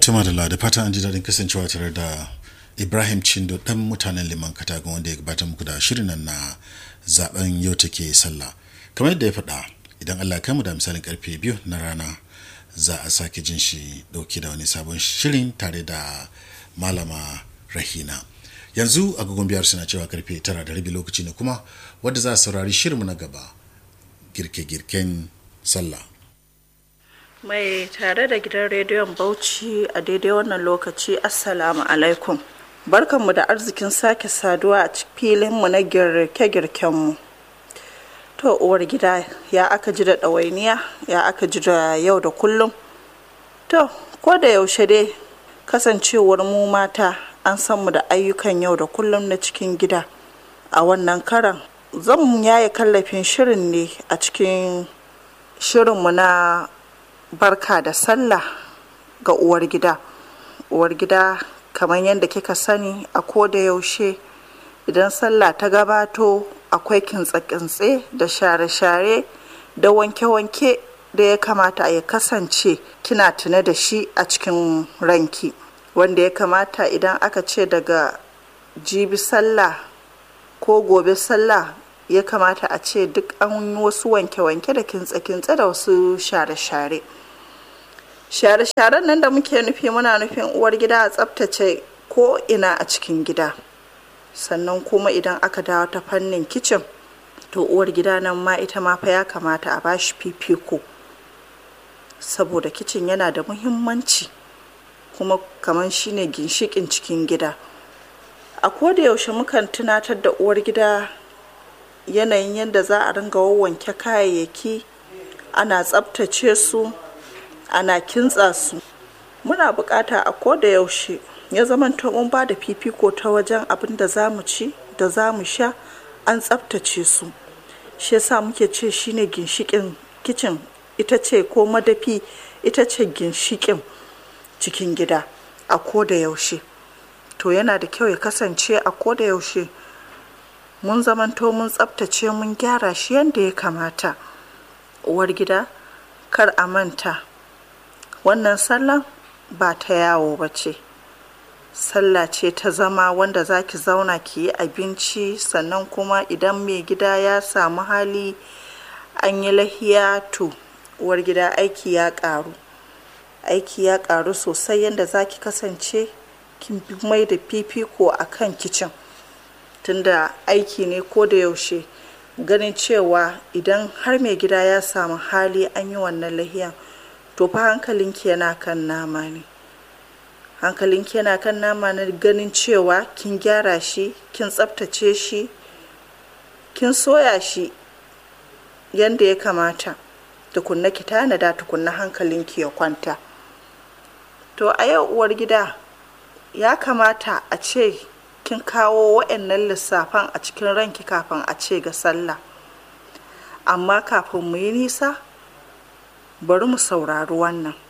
Tuma da da fatan an ji daɗin kasancewa tare da Ibrahim Chindo ɗan mutanen liman katagun wanda ya gabata muku da shirin nan na zaben yau take sallah. Kamar yadda ya faɗa idan Allah kai mu da misalin karfe biyu na rana za a sake jin shi ɗauki da wani sabon shirin tare da malama Rahina. Yanzu agogon biyar suna cewa karfe tara da rabi lokaci ne kuma wadda za a saurari shirinmu na gaba girke-girken sallah. mai tare da gidan rediyon bauchi a daidai wannan lokaci assalamu alaikum barkanmu da arzikin sake saduwa a filinmu na girke-girkenmu to uwar gida ya aka ji da ɗawainiya ya aka ji da yau da kullum to ko da yaushe dai kasancewar mu mata an san mu da ayyukan yau da kullum na cikin gida a wannan karan zan yaye kallafin shirin ne a cikin shirinmu na barka da sallah ga uwar gida uwar gida kamar yadda kika sani a koda yaushe idan sallah ta gabato akwai kintse-kintse da share-share da wanke-wanke da ya kamata ya kasance kina tune da shi a cikin ranki wanda ya kamata idan aka ce daga jibi sallah ko gobe sallah ya kamata a ce duk an wasu wanke-wanke da kintse-kintse da wasu share-share share-sharen nan da muke nufi muna nufin uwar gida a tsaftace ko ina a cikin gida sannan kuma idan aka dawo ta fannin kicin to uwar gida nan ma ita ma fa ya kamata a bashi fifiko saboda kicin yana da muhimmanci kuma kamar shine ginshikin cikin gida a koda yaushe mukan tunatar da uwar gida yanayin yadda za a ringa wanke kayayyaki ana tsabtace su ana kintsa su muna bukata a koda yaushe ya zamanto mun ba da fifiko ta wajen abin da za mu ci da za mu sha an tsabtace su shi yasa muke ce shine ginshikin kicin ita ce ko madafi ita ce ginshikin cikin gida a koda yaushe to yana da kyau ya kasance a koda yaushe mun zamanto mun tsabtace mun gyara shi yadda ya kamata uwar gida kar a manta wannan sallan ba ta yawo ba ce sallah ce ta zama wanda za ki zauna ki yi abinci sannan kuma idan mai gida ya samu hali an yi lahiya to uwar gida aiki ya karu aiki ya karu sosai yadda za ki kasance kin mai da fifiko a kan kicin tunda aiki ne ko da yaushe ganin cewa idan har mai gida ya samu hali an yi wannan lahiyan to fa hankalinki yana kan nama ne hankalinki yana kan nama na ganin cewa kin gyara shi kin tsaftace shi kin soya shi yadda ya kamata tukunna ki tanada tukunna hankalinki ya kwanta to a yau uwar gida ya kamata a ce kin kawo wa'annan lissafan a cikin ranki kafin a ce ga sallah amma kafin mu yi nisa bari mu saurari wannan